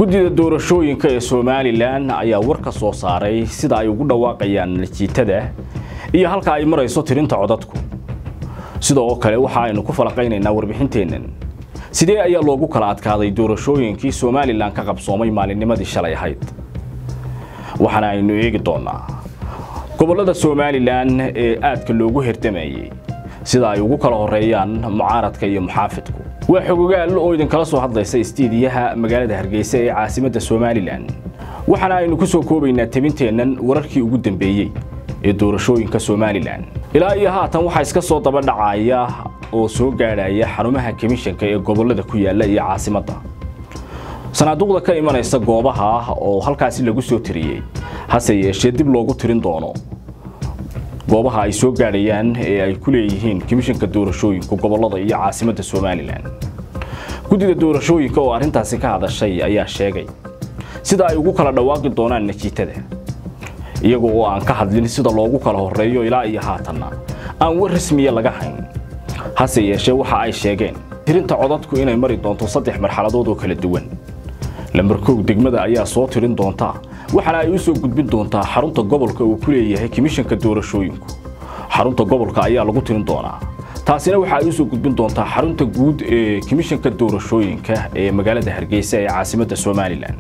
guddida doorashooyinka ee somalilan ayaa war ka soo saaray sida ay ugu dhawaaqayaan natiijada iyo halka ay marayso tirinta codadku sida oo kale waxa aynu ku falaqaynaynaa warbixinteennan sidee ayaa loogu kala adkaaday doorashooyinkii somalilan ka qabsoomay maalinnimadii shalay ahayd waxaana aynu eegi doonaa gobollada somalilan ee aadka loogu herdamayey sida ay ugu kala horeeyaan mucaaradka iyo muxaafidku waa xogogaal oo idinkala soo hadlaysa istiidiyaha magaalada hargeysa ee caasimadda somalilan waxaana aynu ku soo koobaynaa tabinteennan wararkii ugu dambeeyey ee doorashooyinka somalilan ilaa iyo haatan waxaa iska soo daba dhacaya oo soo gaadhaya xarumaha komishanka ee gobollada ku yaalla iyo caasimadda sanaaduuqda ka imanaysa goobaha oo halkaasi lagu soo tiriyey hase yeeshee dib loogu tirin doono goobaha ay soo gaadhayaan ee ay ku leeyihiin komishanka doorashooyinka gobollada iyo caasimadda somalilan guddida doorashooyinka oo arrintaasi ka hadashay ayaa sheegay sida ay ugu kala dhawaaqi doonaan natiijada iyaga oo aan ka hadlin sida loogu kala horeeyo ilaa iyo haatanna aan war rasmiya laga hayn hase yeeshee waxa ay sheegeen tirinta codadku inay mari doonto saddex marxaladood oo kala duwan lambar kow degmada ayaa soo tirin doonta waxaana ay u soo gudbin doontaa xarunta gobolka uu ku leeyahay komishanka doorashooyinku xarunta gobolka ayaa lagu tirin doonaa taasina waxa ay u soo gudbin doontaa xarunta guud ee komishanka doorashooyinka ee magaalada hargeysa ee caasimadda somalilan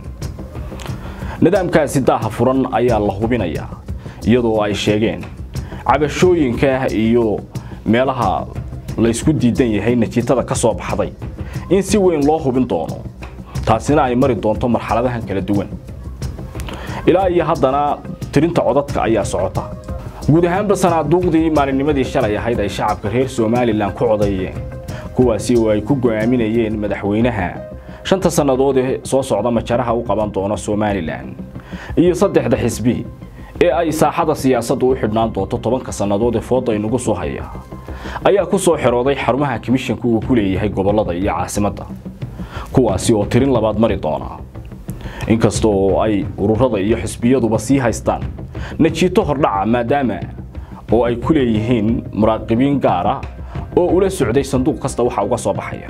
nidaamkaasi daaha furan ayaa la hubinayaa iyadoo ay sheegeen cabashooyinka iyo meelaha laysku diidan yahay natiijada ka soo baxday in si weyn loo hubin doono taasina ay mari doonto marxaladahan kala duwan ilaa iyo haddana tirinta codadka ayaa socota guud ahaanba sanaaduuqdii maalinnimadii shalay ahayd ay shacabka reer somalilan ku codeeyeen kuwaasi oo ay ku go'aaminayeen madaxweynaha shanta sannadood ee soo socda majaraha u qaban doona somalilan iyo saddexda xisbi ee ay saaxada siyaasaddu u xidhnaan doonto tobanka sannadood ee fooda inagu soo haya ayaa ku soo xirooday xarumaha komishanka uu ku leeyahay gobollada iyo caasimadda kuwaasi oo tirin labaad mari doona inkasta oo ay ururada iyo xisbiyaduba sii haystaan najiito hordhaca maadaama oo ay ku leeyihiin muraaqibiin gaara oo ula socday sanduuq kasta waxa uga soo baxaya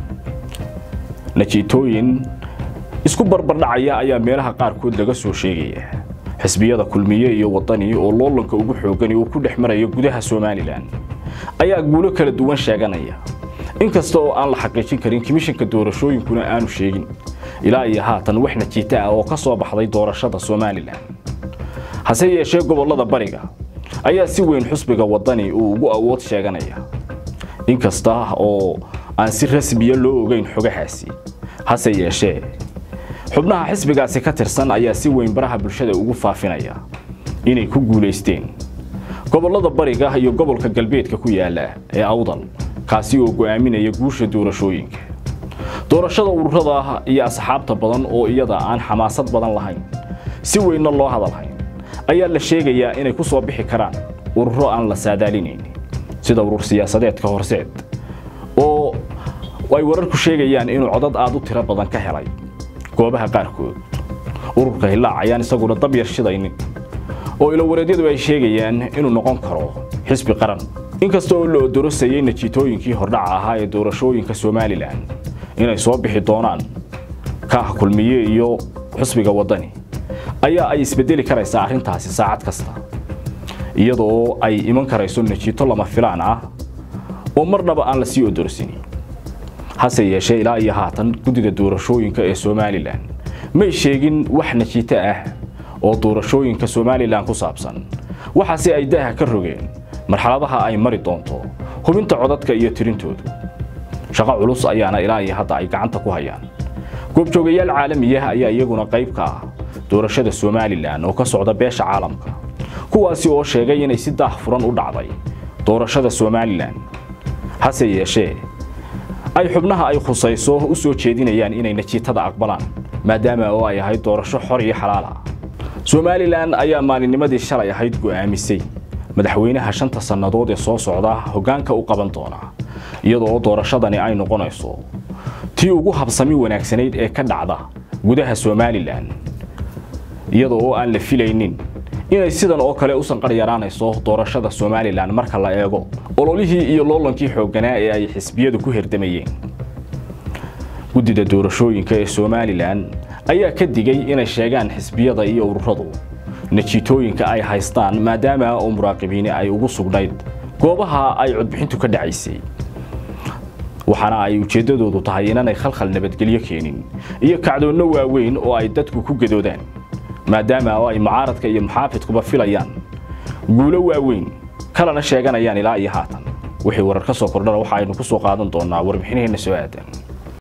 najiitooyin isku barbardhacaya ayaa meelaha qaarkood laga soo sheegaya xisbiyada kulmiye iyo wadani oo loolanka ugu xoogani uu ku dhex marayo gudaha somalilan ayaa guulo kala duwan sheeganaya inkasta oo aan la xaqiijin karin komishanka doorashooyinkuna aanu sheegin ilaa iyo haatan wax najiito ah oo ka soo baxday doorashada somalilan hase yeeshee gobollada bariga ayaa si weyn xusbiga wadani uu ugu awood sheeganaya inkasta oo aan si rasmiya loo ogeyn xogahaasi hase yeeshee xubnaha xisbigaasi ka tirsan ayaa si weyn baraha bulshada ugu faafinaya inay ku guulaysteen gobollada bariga iyo gobolka galbeedka ku yaala ee awdal kaasi oo go'aaminaya guusha doorashooyinka doorashada ururada iyo asxaabta badan oo iyada aan xamaasad badan lahayn si weynna loo hadalhayn ayaa la sheegayaa inay ku soo bixi karaan ururo aan la saadaalinayn sida urur siyaasadeedka horseed oo ay wararku sheegayaan inuu codad aad u tiro badan ka helay goobaha qaarkood ururka hillaac ayaan isaguna dab yar shidaynin oo ilowareedyadu ay sheegayaan inuu noqon karo xisbi qaran inkasta oo la odorosayay najiitooyinkii hordhaca ahaa ee doorashooyinka somalilan inay soo bixi doonaan kaah kulmiye iyo xusbiga wadani ayaa ay isbedeli karaysaa arrintaasi saacad kasta iyadoo ay iman karayso najiito lama filaan ah oo marnaba aan la sii odorsinin hase yeeshee ilaa iyo haatan guddida doorashooyinka ee somalilan may sheegin wax najiito ah oo doorashooyinka somalilan ku saabsan waxaase ay daaha ka rogeen marxaladaha ay mari doonto hubinta codadka iyo tirintoodu shaqo culus ayaana ilaa iyo hadda ay gacanta ku hayaan goobjoogayaal caalamiyah ayaa iyaguna qayb ka ah doorashada somalilan oo ka socda beesha caalamka kuwaasi oo sheegay inay si daah furan u dhacday doorashada somalilan hase yeeshee ay xubnaha ay khusayso u soo jeedinayaan inay najiitada aqbalaan maadaama oo ay ahayd doorasho xor iyo xalaal ah somalilan ayaa maalinnimadii shalay ahayd go'aamisay madaxweynaha shanta sannadood ee soo socda hoggaanka u qaban doona iyadoo doorashadani ay noqonayso tii ugu habsami wanaagsanayd ee ka dhacda gudaha somalilan iyadoo oo aan la filaynin inay sidan oo kale u sanqar yaraanayso doorashada somalilan marka la eego ololihii iyo loolankii xoogganaa ee ay xisbiyadu ku herdamayeen guddida doorashooyinka ee somalilan ayaa ka digay inay sheegaan xisbiyada iyo ururadu najiitooyinka ay haystaan maadaama oo muraaqibiini ay ugu sugnayd goobaha ay codbixintu ka dhacaysay waxaana ay ujeeddadoodu tahay inaanay khalkhal nabadgelyo keenin iyo kacdoonno waaweyn oo ay dadku ku gadoodaan maadaama oo ay mucaaradka iyo muxaafidkuba filayaan guulo waaweyn kalena sheeganayaan ilaa iyo haatan wixii warar ka soo kordhana waxa aynu ku soo qaadan doonaa warbixinaheenna soo aadan